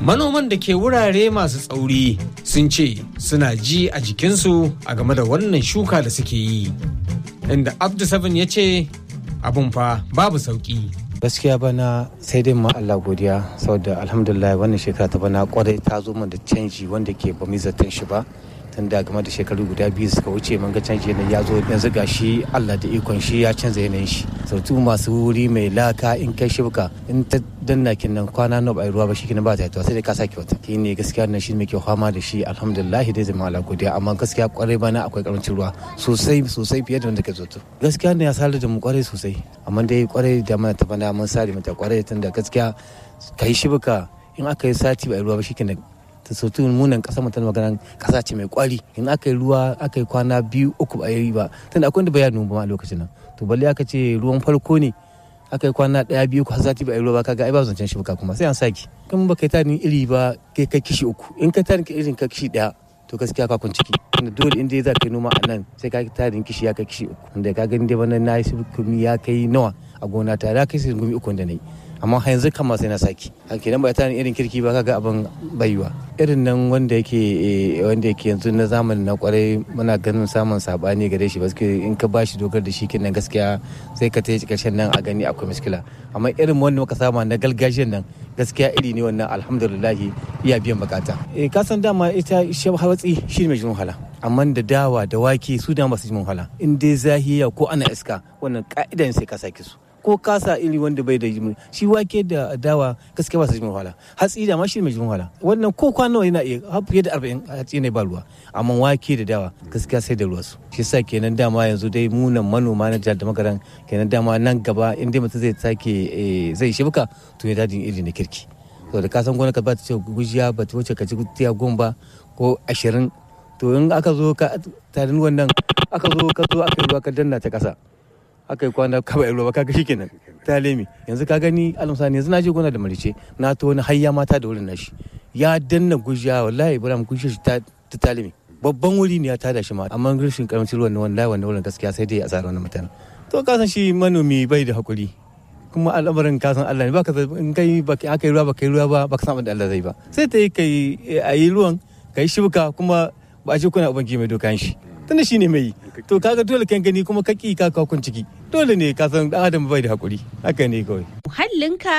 Manoman da ke wurare masu tsauri sun ce suna ji a jikinsu a game da wannan shuka da suke yi. Inda Abdu Seven ya ce abun fa babu sauki. gaskiya bana sai dai ma Allah godiya saboda alhamdulillah wannan shekara ta bana kwarai ta zo da canji wanda ke ba mu zaton shi ba tun da game da shekaru guda biyu suka wuce mun ga canji yanayi ya zo yanzu ga shi Allah da ikon shi ya canza yanayin shi sautu masu wuri mai laka in kai shibka in ta danna kin nan kwana nawa bai ruwa ba shi kin ba ta yi sai dai ka sake wata shi ne gaskiya nan shi muke fama da shi alhamdulillah dai zama Allah godiya amma gaskiya kwarai bana akwai karancin ruwa sosai sosai fiye da wanda ke zato gaskiya ne ya salar da mu kwarai sosai amma dai kwarai da mana ta bana mun sare mata kwarai tun da gaskiya kai shibka in aka yi sati bai ruwa ba shi kin ta sautu munan kasa mu tana magana kasa ce mai kwari in aka yi ruwa aka yi kwana biyu uku ba yi ba tunda akwai wanda bai nuna ba a lokacin nan to balle aka ce ruwan farko ne aka yi kwana daya biyu ko sati ba yi ruwa ba kaga ai ba zancen shi kuma sai an saki kan ba kai tarin iri ba kai kai kishi uku in kai tarin irin ka kishi daya to gaskiya ka kun ciki tunda dole in dai za ka yi noma a nan sai ka tarin kishi ya kai kishi uku tunda ka gani dai wannan na yi ya kai nawa a gona ta ya kai sai gumi uku da na yi amma yanzu kama sai na saki kenan ba ta irin kirki ba kaga abin baiwa irin nan wanda yake wanda yake yanzu na zamanin na kwarai muna ganin samun sabani gare shi baske in ka bashi dogar da shi kenan gaskiya sai ka tayi karshen nan a gani akwai miskila amma irin wanda muka sama na gargajiyar nan gaskiya iri ne wannan alhamdulillah iya biyan bukata eh ka san dama ita hatsi shi ne mai jin wahala amma da dawa da wake su da masu jin wahala in dai zahiya ko ana iska wannan ka'idan sai ka sake su ko kasa iri wanda bai da jimin shi wake da dawa gaskiya ba su jimin wahala hatsi da ma shi mai jimin wahala wannan ko kwano yana iya har fiye da arba'in hatsi ne ba ruwa amma wake da dawa gaskiya sai da ruwa su shi sa kenan dama yanzu dai munan manoma na jihar da magaran kenan dama nan gaba in dai mutum zai sake zai shibka to ya dajin iri na kirki to da kasan gona ka ba ta ce gujiya ba ta wuce ka ci tiya goma ko ashirin to in aka zo ka tarin wannan aka zo ka zo aka yi ruwa ka danna ta kasa aka yi kwana kaba ruwa kaga shi kenan ta lemi yanzu ka gani alamsani yanzu na je gona da marice na to wani hayya mata da wurin nashi ya danna gujiya wallahi ibrahim gujiya shi ta ta lemi babban wuri ne ya tada shi ma amma rashin karamcin ruwan wallahi wannan wurin gaskiya sai dai a tsara wannan mutane to ka san shi manomi bai da hakuri kuma al'amarin ka san Allah ne baka in kai baka aka yi ruwa baka yi ruwa ba baka san abin da Allah zai ba sai ta yi kai a yi ruwan kai shibka kuma ba a ce kuna ubangi mai dokan shi tunda shi ne mai yi to kaga dole kan gani kuma ka ki ka kun ciki dole ne ka san dan adam bai da hakuri haka ne kawai muhallinka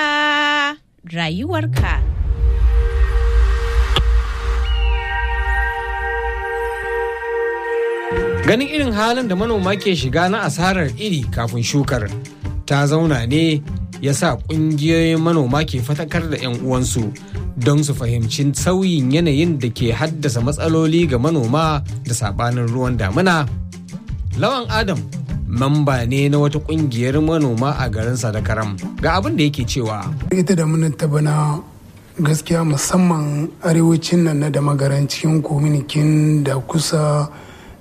rayuwarka Ganin irin halin da manoma ke shiga na asarar iri kafin shukar ta zauna ne ya sa ƙungiyoyin manoma ke fatakar da 'yan uwansu don su fahimci sauyin yanayin da ke haddasa matsaloli ga manoma da sabanin ruwan damina. Lawan Adam mamba ne na wata ƙungiyar manoma a garin Sadakaram ga abin da yake cewa. Ita da ta bana gaskiya musamman arewacin nan na da magaran cikin kominikin da kusa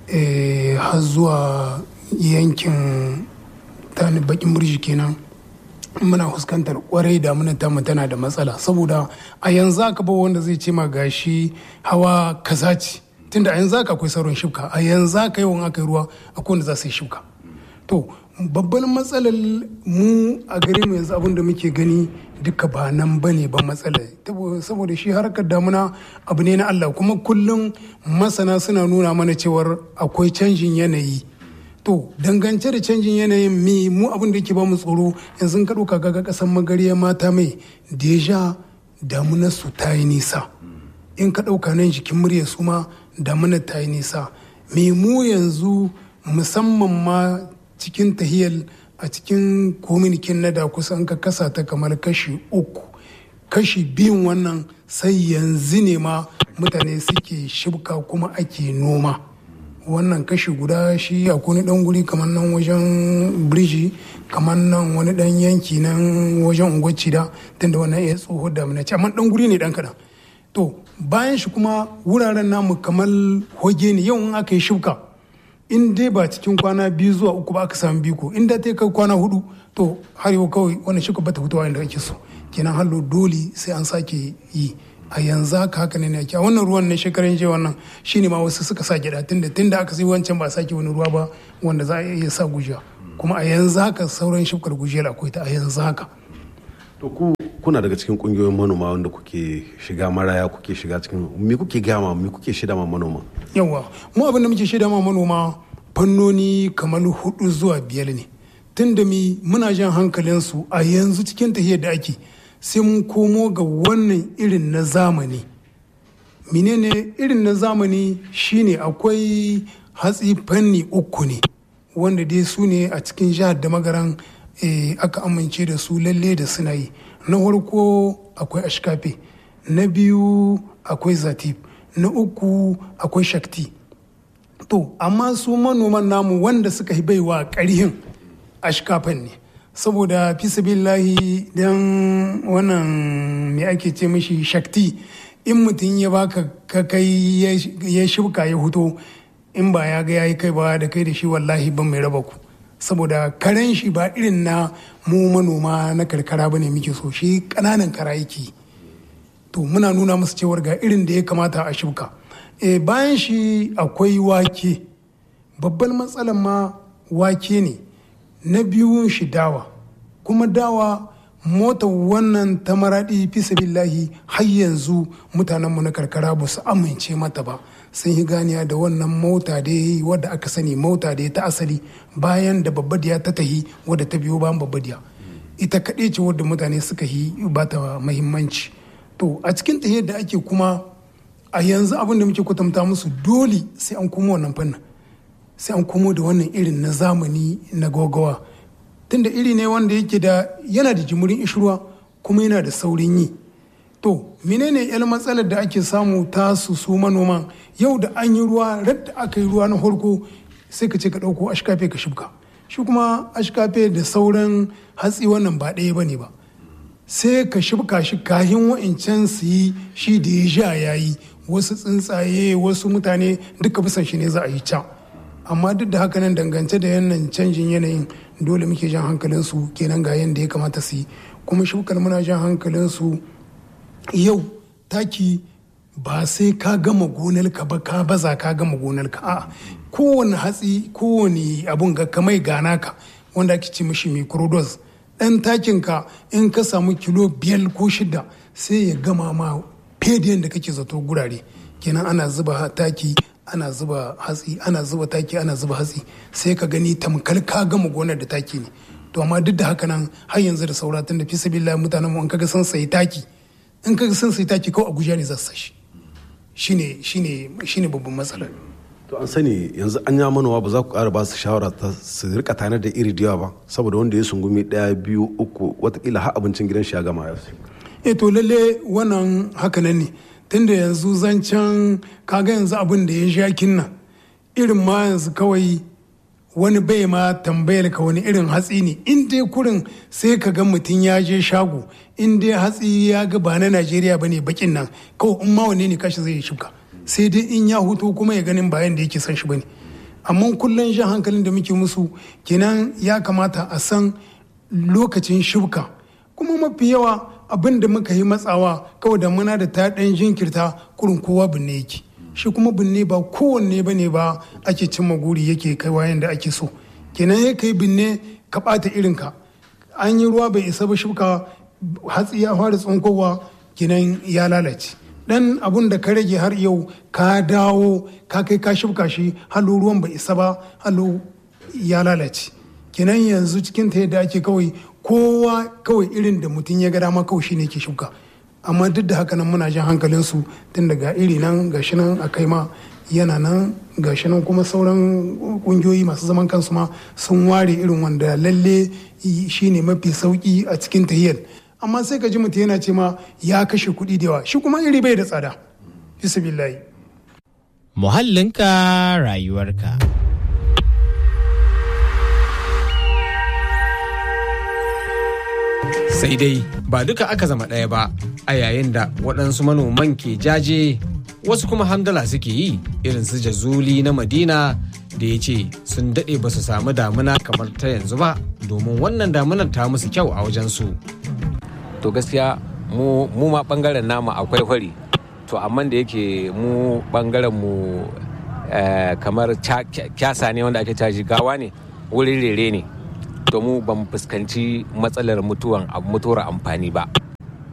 har zuwa yankin tani bakin murji kenan muna fuskantar kwarai da muna tamu tana da matsala saboda a yanzu aka ba wanda zai ce ma gashi hawa kaza ce tunda a yanzu aka akwai sauran shuka a yanzu aka yawan aka yi ruwa akwai wanda za su yi shuka to babban matsalar mu a gare mu yanzu abin da muke gani duka ba nan ba ne ba matsala saboda shi harkar damuna abu ne na Allah kuma kullum masana suna nuna mana cewar akwai canjin yanayi to dangance da canjin yanayin mi mu abin da yake ba mu tsoro yanzu ka ɗauka ga ƙasar magariya mata mai deja damunar su ta yi nisa in ka ɗauka nan jikin murya su ma damunar ta yi nisa me mu yanzu musamman ma cikin tahiyar a cikin kominikin na da kusan ka kasa ta kamar kashi uku kashi biyun wannan sai yanzu ne ma mutane suke shibka kuma ake noma wannan kashi guda shi a wani dan guri kamar nan wajen birji kamar nan wani dan yanki nan wajen unguwacci da tunda wannan ya tsoho da ce amma dan guri ne dan kadan to bayan shi kuma wuraren namu kamar hoge ne yau in aka yi shibka in dai ba cikin kwana biyu zuwa uku ba aka samu biko in da ta kai kwana hudu to har yau kawai wannan shibka bata fitowa inda ake so kenan hallo dole sai an sake yi a yanzu haka haka ne ake a wannan ruwan na shekaran jiya wannan shine ma wasu suka sa gida tunda tunda aka sai wancan ba sake wani ruwa ba wanda za a iya sa gujiya kuma a yanzu haka sauran shukar gujiyar akwai ta a yanzu haka to ku kuna daga cikin kungiyoyin manoma wanda kuke shiga maraya kuke shiga cikin me kuke gama me kuke shida ma manoma yawa mu abin da muke shida ma manoma fannoni kamar hudu zuwa biyar ne tun da mi muna jan hankalinsu a yanzu cikin tahiyar da ake sai mun komo ga wannan irin na zamani menene irin na zamani shine akwai hatsi fanni uku ne wanda dai su ne a cikin jihar da magaran aka amince da su lalle da suna yi na farko akwai ashkafe na biyu akwai zatif na uku akwai shakti to amma su manoman namu wanda suka yi baiwa ƙarhin ashkafan ne saboda fisabillahi don wannan me ake ce mishi shakti in mutum ya baka ka kai ya shuka ya huto in ba ya ga yayi kai ba da kai da shi wallahi ban mai raba ku saboda karen shi ba irin na mu manoma na karkara ba ne muke so shi ƙananan kara yake to muna nuna musu cewar ga irin da ya kamata a shuka e, bayan shi akwai wake babban matsalar ma wake ne na biyun shi dawa kuma dawa motar wannan ta maraɗi fi sabillahi har yanzu mutanenmu na karkara ba su amince mata ba sun yi ganiya da wannan mota da ya wadda aka sani mota da ya ta asali bayan da babbadiya ta tahi wadda ta biyo bayan babbadiya ita kaɗai ce wadda mutane suka yi ba ta mahimmanci to a cikin tahiyar da ake kuma a yanzu abin da muke kwatanta musu dole sai an komo wannan fannin sai an komo da wannan irin na zamani na gogawa tunda iri ne wanda yake da yana da jimurin ishirwa kuma yana da saurin yi to menene yan matsalar da ake samu ta su su manoman yau da an yi ruwa radda aka yi ruwa na farko sai ka ce ka ɗauko ashkafe ka shibka shi kuma ashkafe da sauran hatsi wannan ba ɗaya ba ne ba sai ka shibka shi kahin wa'incan su yi shi da ya sha ya yi wasu tsuntsaye wasu mutane duka bisan shi ne za a yi can amma duk da haka nan dangance da yannan canjin yanayin dole muke jan hankalinsu kenan ga yadda ya kamata su yi kuma shukar muna jan hankalinsu yau taki ba sai ka gama gonarka ba ka baza ka gama gonarka a kowane hatsi kowane abun ga kamai gana ka wanda ake ce mishi microdose dan takinka in ka samu kilo biyar ko shida sai ya gama ma fediyan da kake zato gurare kenan ana zuba taki ana zuba hatsi ana zuba taki ana zuba hatsi sai ka gani tamkar ka gama gonar da taki ne to amma duk da haka nan har yanzu da saura tun da fi sabila mutanen mu in kaga sun sayi taki in kaga sun sayi taki kawai abuja ne za su sashi shine shine shine babban matsalar to an sani yanzu an ya manowa ba za ku ƙara ba su shawara ta su rika tanar da iri da yawa ba saboda wanda ya sungumi ɗaya biyu uku watakila har abincin gidan shi ya gama ya e to lalle wannan hakanan ne tunda yanzu zancen kaga yanzu abin da ya sha kinna irin ma yanzu kawai wani bai ma tambayar ka wani irin hatsi ne in dai kurin sai ka ga mutum ya je shago in dai hatsi ya ga ba na najeriya ba ne bakin nan kawai in ma wane ne kashi zai shuka sai dai in ya hutu kuma ya ganin bayan da yake son shi ba ne amma kullum jan hankalin da muke musu kenan ya kamata a san lokacin shuka kuma mafi yawa abin da muka yi matsawa kawai da muna da ta ɗan jinkirta kurin kowa binne yake shi kuma binne ba kowanne ba ne ba ake cimma guri yake kai wayan da ake so kenan ya kai binne ka ɓata irinka an yi ruwa bai isa ba shuka hatsi ya fara tsunkowa kenan ya lalace dan abun da ka rage har yau ka dawo ka kai ka shuka shi halo ruwan bai isa ba halo ya lalace kenan yanzu cikin ta yadda ake kawai kowa kawai irin da mutum ya ga dama kawai shine ke shuka amma duk da haka nan muna jan hankalin su tun daga iri nan gashi nan a kai ma yana nan gashi nan kuma sauran kungiyoyi masu zaman kansu ma sun ware irin wanda lalle shine mafi sauki a cikin tahiyar amma sai ka ji mutum yana ce ma ya kashe kuɗi da yawa shi kuma iri bai da tsada bisa billahi muhallinka rayuwarka sai dai ba duka aka zama ɗaya ba a yayin da waɗansu manoman ke jaje wasu kuma hamdala suke yi irin su jazuli na madina da ya ce sun daɗe ba su samu damuna kamar ta yanzu ba domin wannan damunar ta musu kyau a wajensu. to gaskiya mu ma ɓangaren namu akwai hori to amma da yake mu ɓangaren mu kamar kyasa ne wanda ake caji gawa ne wurin rere ne to mu ban fuskanci matsalar mutuwan mutuwar amfani ba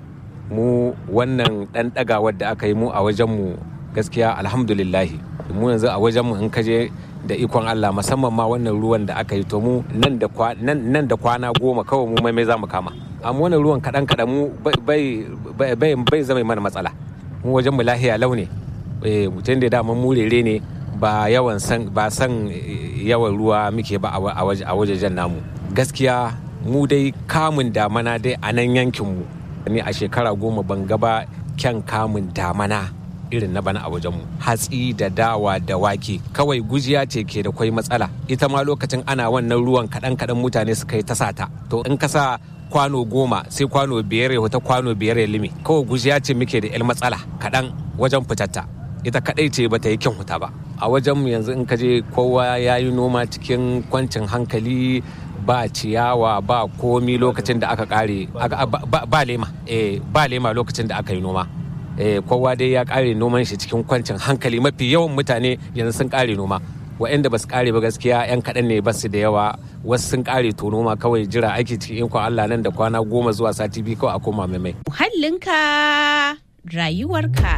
mu wannan ɗan ɗagawar da aka yi mu a wajenmu gaskiya alhamdulillahi mu yanzu a wajenmu in kaje da ikon Allah musamman ma wannan ruwan da aka yi to mu nan da kwana goma kawai mu mai za mu kama amma wannan ruwan kaɗan kaɗan mu bai zama mana matsala mu wajenmu lahiya launi mutum da dama mu rere ne ba yawan san ba san yawan ruwa muke ba a wajejen namu gaskiya mu dai kamun damana dai a nan yankinmu ni a shekara goma ban gaba kyan kamun damana irin na bana a wajenmu hatsi da dawa da wake kawai gujiya ce ke da kwai matsala ita ma lokacin ana wannan ruwan kaɗan kaɗan mutane suka yi ta sata to in ka sa kwano goma sai kwano biyar ya wata kwano biyar ya limi kawai gujiya ce muke da 'yan matsala kaɗan wajen fitatta ita kaɗai ce bata yi kyan huta ba a wajenmu yanzu in ka je kowa ya yi noma cikin kwancin hankali ba ciyawa ba komi lokacin da aka kare ba lema ba lema lokacin da aka yi noma kowa dai ya kare noman shi cikin kwancin hankali mafi yawan mutane yanzu sun kare noma waɗanda ba su kare ba gaskiya 'yan kaɗan ne ba su da yawa wasu sun kare to noma kawai jira aiki cikin ikon Allah nan da kwana goma zuwa sati biyu kawai a koma mai Muhallinka rayuwarka.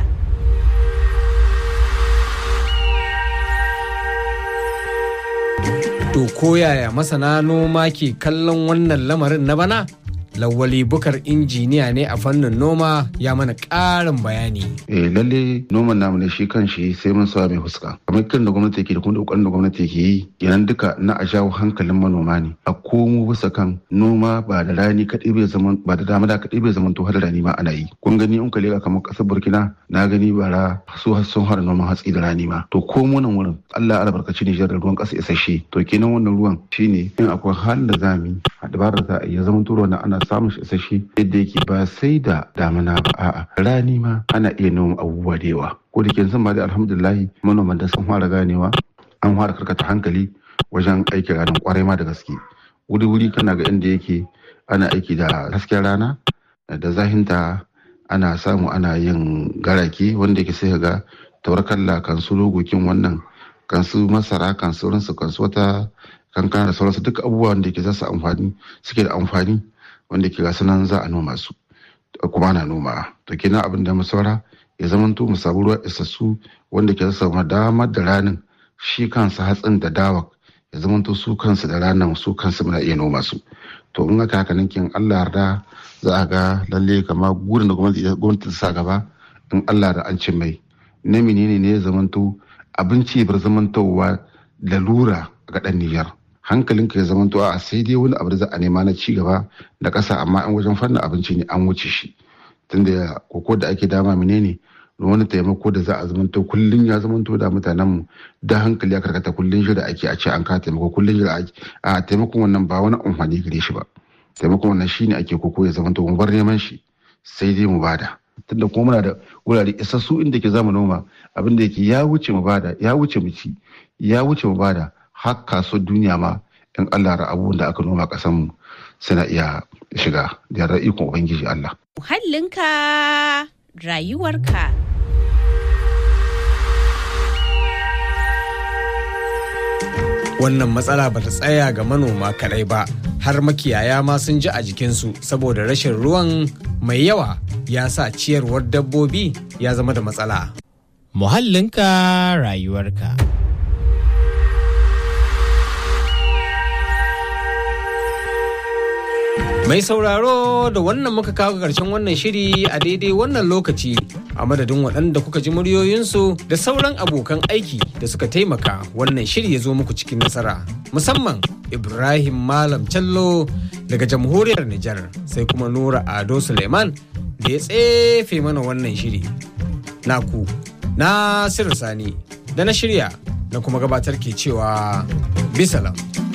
To koyaya masana noma ke kallon wannan lamarin na bana? Lawali bukar injiniya ne a fannin noma ya mana ƙarin bayani. Eh lalle noman namu ne shi kan shi sai mun sa mai fuska. Kamar kiran da gwamnati ke da kuma kokarin da gwamnati ke yi yanan duka na a jawo hankalin manoma ne. A komo bisa kan noma ba da rani kaɗai bai zaman ba da dama da kaɗai bai zaman to har rani ma ana yi. Kun gani in ka leka kamar ƙasar Burkina na gani bara su sun har noman hatsi da rani ma. To ko nan wurin Allah albarkaci Nijar da ruwan ƙasa isasshe. To kenan wannan ruwan shine in akwai halin da za mu yi a dabarar za a iya zaman turo na ana samun shi isasshe yadda yake ba sai da damina ba a'a rani ma ana iya noma abubuwa da yawa ko da ke san ma da alhamdulillahi manoman da sun fara ganewa an fara karkata hankali wajen aiki ranar kwarai ma da gaske wuri wuri kana ga inda yake ana aiki da hasken rana da zahinta ana samu ana yin garake wanda yake sai ga taurakalla kan su logokin wannan kan su masara kan sauransu kan su wata kankana da sauransu duk abubuwan da ke za su amfani suke da amfani wanda ke gasu nan za a noma su kuma ana noma to kenan abin da mu saura ya zamanto mu samu ruwa isassu wanda ke samu damar da ranin shi kansa hatsin da dawa ya zamanto su kansu da ranar su kansu muna iya noma su to in aka haka ninkin Allah yarda za a ga lalle kama gurin da gwamnati ta sa gaba in Allah da an cin mai na menene ne ya zamanto abinci bar zamantowa lalura ga ɗan Nijar. hankalinka ya zama to a sai dai wani abu da za a nema na ci gaba da ƙasa amma an wajen fannin abinci ne an wuce shi tunda koko da ake dama menene wani taimako da za a zama to kullun ya zama to da mutanen mu da hankali ya karkata kullun shi da ake a ce an ka taimako kullun shi da ake a taimakon wannan ba wani amfani gare shi ba taimakon wannan shine ake koko ya zama to mu bar neman shi sai dai mu bada tunda kuma muna da wurare isassu inda ke zama noma abin da yake ya wuce mu bada ya wuce mu ci ya wuce mu bada har kasuwar duniya ma in Allah ra abubuwan da aka noma ƙasar mu suna iya shiga da yarda ikon ubangiji Allah. Muhallinka rayuwarka. Wannan matsala ba ta tsaya ga manoma kaɗai ba, har makiyaya ma sun ji a jikinsu saboda rashin ruwan mai yawa ya sa ciyarwar dabbobi ya zama da matsala. Muhallinka rayuwarka. Mai sauraro da wannan muka kawo ƙarshen wannan shiri a daidai wannan lokaci a madadin waɗanda kuka ji muryoyinsu da sauran abokan aiki da suka taimaka wannan shiri ya zo muku cikin nasara musamman Ibrahim Malam Callo daga jamhuriyar Nijar sai kuma Nura Ado Suleiman da ya tsefe mana wannan shiri. Naku, Nasiru Sani da na shirya na kuma gabatar ke cewa bisalam.